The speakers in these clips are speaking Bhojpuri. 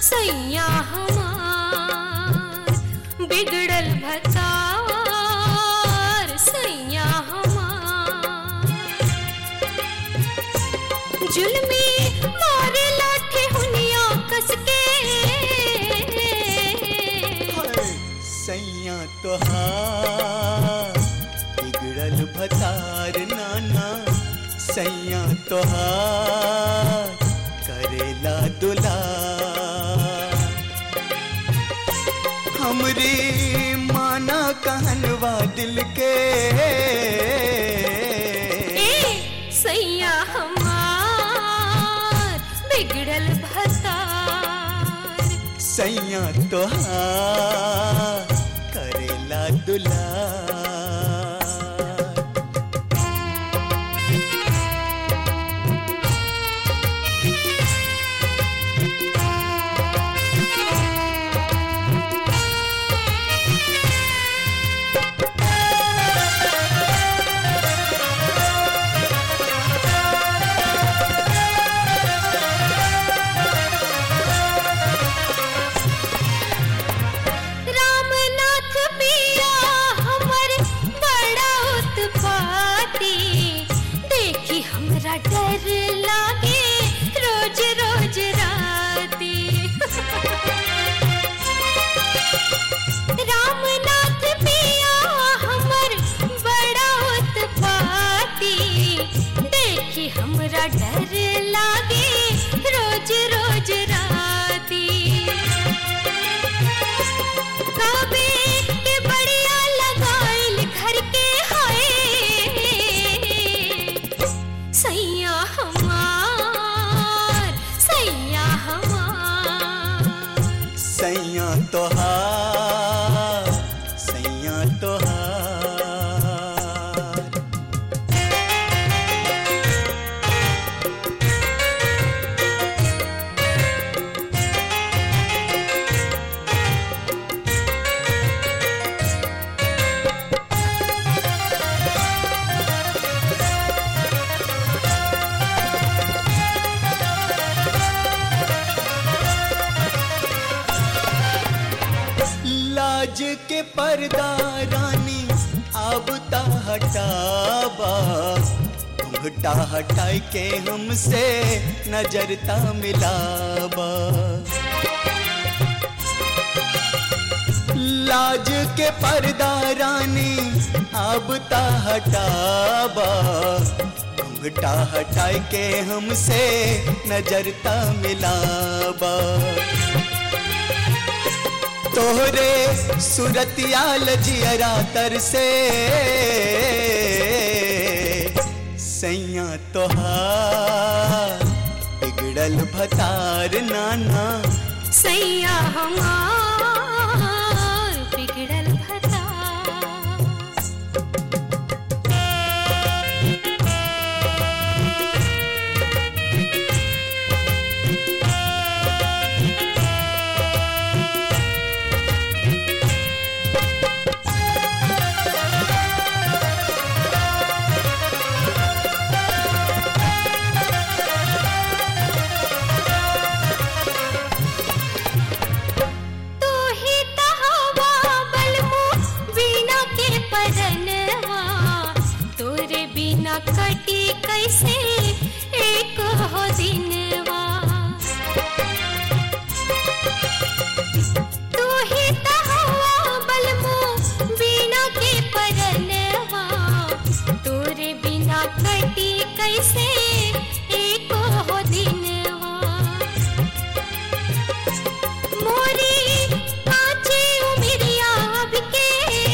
सैया हमार बिगड़ल भतार सैया हमार जुल्मी मारे लाठे हुनिया कसके सैया तोहार बिगड़ल भतार नाना सैया तोहार करेला दुलार हमरी माना कहनवा दिल के ए सैया हमार बिगड़ल भतार सैया तोहार करेला दुलार रामनाथ पिया हमर बड़ा उत्पाती देखी हमरा डर लागे रोज रोज राती रामनाथ पिया हमर बड़ा उत्पाती देखी हमरा डर लागे रोज रोज राती काबे के बढ़िया लगाइल घर के हाय सैया हमार सैया हमार सैया तोहार सैया तोहार लाज के पर्दा रानी अब ता हटाबा घुंघटा हटाई के हमसे नजरता मिलाबा लाज के पर्दा रानी अब ता हटाबा घुंघटा हटाई के हमसे नजरता मिलाबा तोहरे सुरतिया लजियरा तर से सैया तोहार बिगड़ल भतार नाना सैया हमार बिगड़ल भता तू ही तहवा बलमु बिना के परनवा तोरे बिना कटी कैसे एक हो दिनवा तू ही तहवा बलमु बिना के परनवा तोरे बिना कटी कैसे एक हो दिनवा मोरी कांचे उमिरिया के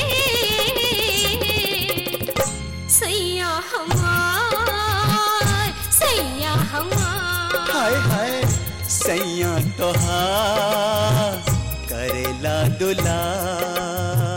सैया हमार सैया हमार हाय हाय सैया तोहार करेला दुलार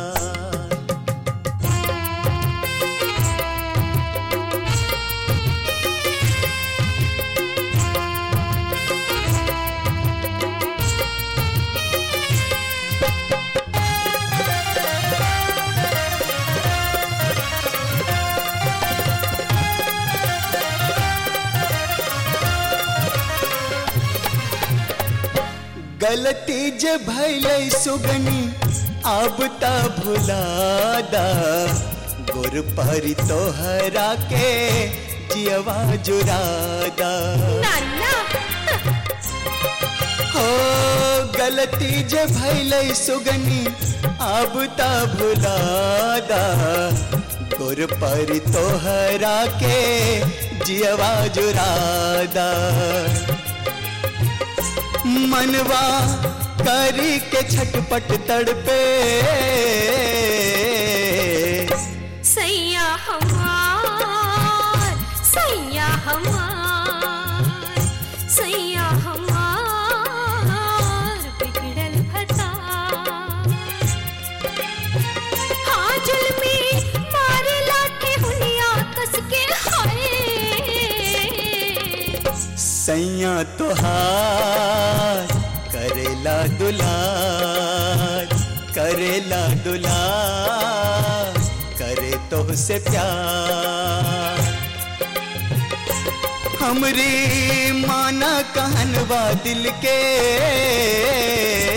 गलती जे भैले सुगनी अब त भुलादा गुर पर तोहरा के जियवा जुरादा नाना हो गलती जे भैले सुगनी अब त भुलादा गुर पर तोहरा के जियवा जुरादा मनवा करी के छटपट तड़पे सैया हमार सैया हमार सैया हमार बिगड़ल भता हाँ जुल्मी मारे लाठे हुनिया कस के हाय सैया तोहार करेला दुलार करेला दुलार करे तो से प्यार हमरी माना कहनवा दिल के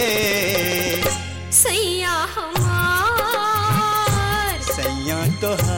सैया हमार सैया तोहार